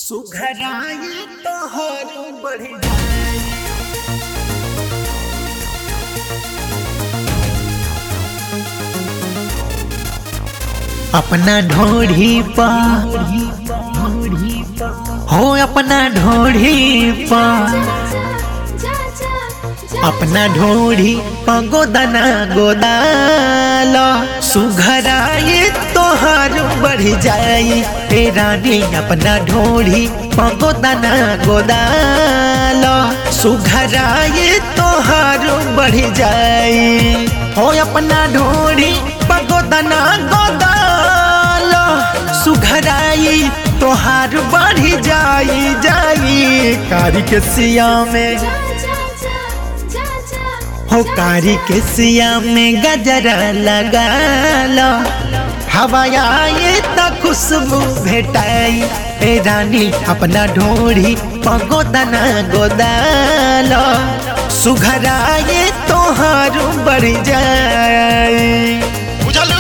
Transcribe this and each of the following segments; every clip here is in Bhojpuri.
सुघराई तोहर बढ़ी अपना ढोढ़ी पा हो अपना ढोढ़ी पा अपना ढोढ़ी पा गोदना गोदाल सुघराई तोहर बढ़ जाई ए रानी अपना ढोढ़ी पा गोदना गोदाल सुघराई तोहर बढ़ जाई हो अपना ढोढ़ी पा गोदना गोदाल सुघराई तोहार बढ़ जाई जाई कारी के सिया में हो कारी के सिया में गजरा लगा लो हवाया ये त खुशबू भेटाई ए रानी अपना ढोढ़ी पगोदना गोदालो सुघराए तोहार बढ़ जाए बुझल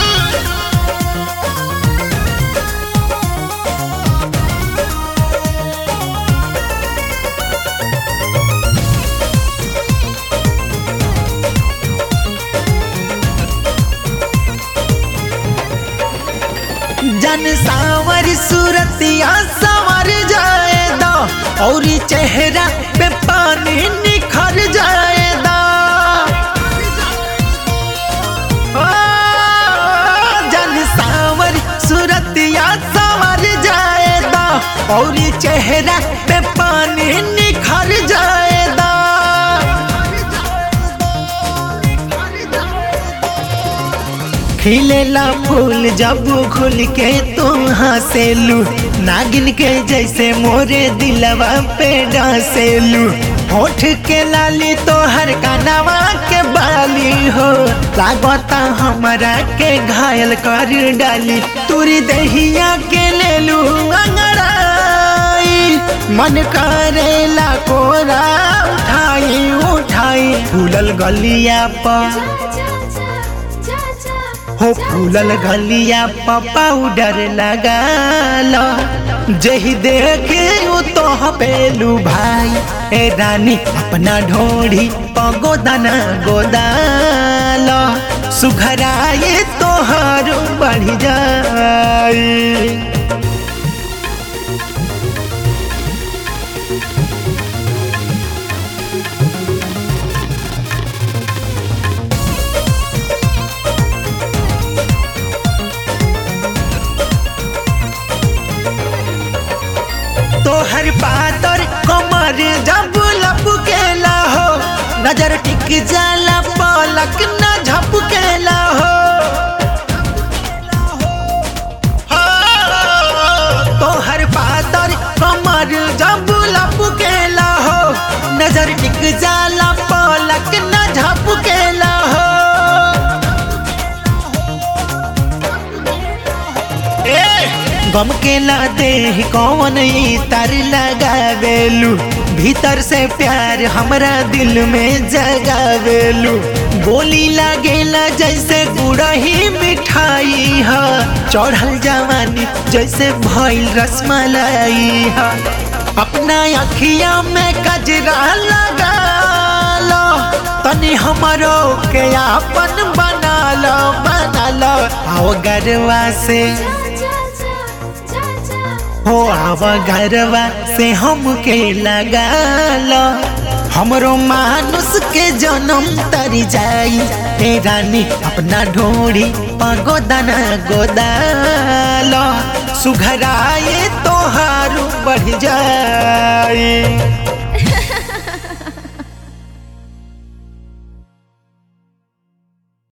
जन सावर सूरतिया संवर जाए दो और चेहरा पे पानी निखर जाए दो ओ, जन सावर सूरतिया संवर जाए दो और चेहरा पे पानी निखर जाए दो खिलेला फूल जब खुल के तू हंसेलू नागिन के जैसे मोरे दिलवा पे डांसेलू होठ के लाली तो हर कानवा के बाली हो लागता हमरा के घायल कर डाली तुरी दहिया के लेलू अंगड़ाई मन करेला कोरा उठाई उठाई फूलल गलिया पर हो फूलल गलिया पर पाउडर लगा लो जही देखे उ तो पेलू भाई ए रानी अपना ढोढ़ी पगोदना गोदालो सुघराए तोहर बढ़ जाए तोहर पातर कमर जब लपकेला हो नजर टिक जाला पलक न झपकेला हो तोहर पातर कमर जब लपकेला हो नजर टिक जाला पलक न झपकेला हो गम के ला दे कौन तर लगावेलू भीतर से प्यार हमरा दिल में जगावेलू बोली लागेला जैसे गुड़ही मिठाई है चढ़ल जवानी जैसे भइल रसमलाई है अपना अखिया में कजरा लगा लो तनी हमरो के आपन बना लो बना लो आओ गरवा से हो आवा घरवा से हमके लगा लो हमरो मानुष के जन्म तर जाई ए रानी अपना ढोड़ी पगोदना गोदालो सुघराए तोहार बढ़ जाए